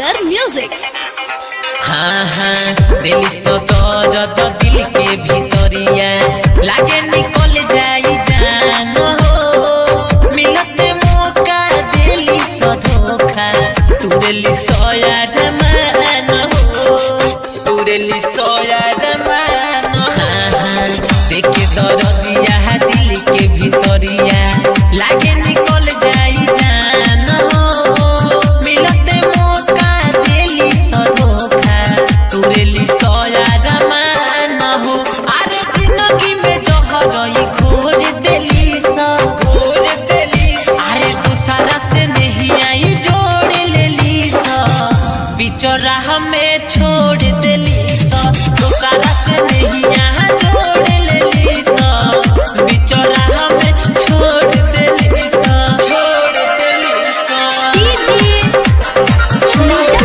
Tiger Music. हाँ हाँ दिल सतर तो दिल के भीतरिया लागे निकल जाई जान हो मिलते मौका दिली स धोखा तू दिली सोयाद मान हो तू दिली सोयाद मान हाँ हाँ देखे दरदिया दिल के भीतरिया लागे निकल जाई जान हो मिलते मौका दिली स धोखा तुरेली सोया रमान हो अरे जिंदगी में जोहरई घोर देली सा घोर देली अरे दूसरा से नहीं आई जोड़ लेली सा बिचौरा हमें छोड़ देली सा दूसरा से नहीं यहाँ जोड़ लेली सा बिचौरा हमें छोड़ देली सा छोड़ देली सा Mixed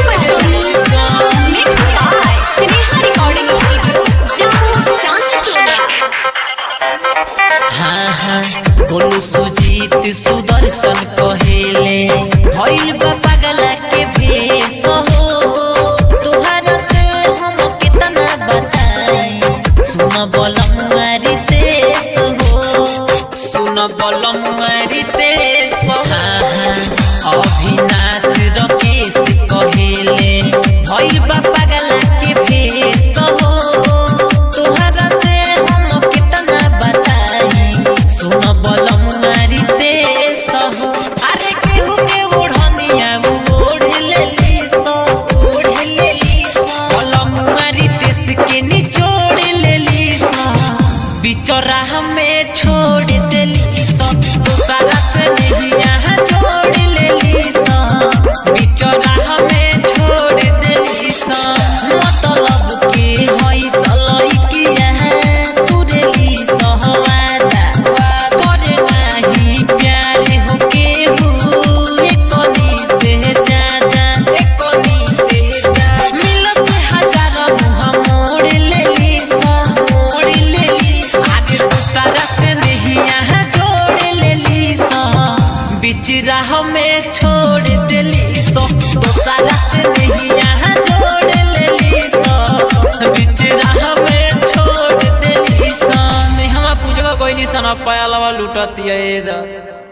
by Sneha Recording Studio, Jammu, Chanchkula. हाँ हाँ बोलू सुजीत सुदर्शन कहेले भइल बा पगला के भेष हो तोहरा से हम कितना बताई सुन बलम मारी तेस हो सुन बलम मारी तेस हाँ हाँ अभिनाश रकेश कहेले भइल बा पगला के भेष हो तोहरा से हम कितना बताई सुन बलम मारी देश हो अरे केहू के ओढ़निया ओढ़ लेली सो ओढ़ लेली सो बलम मारी देश के निचोड़ लेली सो बिचौरा हमें छोड़ देली सो दूसरा से नहीं यहाँ जोड़ लेली सो बिचौरा हमें छोड़ देली सो मतलब के हई सलई किया तुरेली सहवादा करे नाही प्यारे हो केहू एकोनी से ज्यादा एकोनी से ज्यादा मिलत हजार मुँह मोड़ लेली सा मोड़ लेली आज दूसरा से नहीं यहाँ जोड़ लेली सा बीच राह में छोड़ देली सो दूसरा से नहीं यहाँ जोड़ लेली सो बीच राह में छोड़ देली सा नेहवा पूजवा कोई सन पाया लवा लुटतिया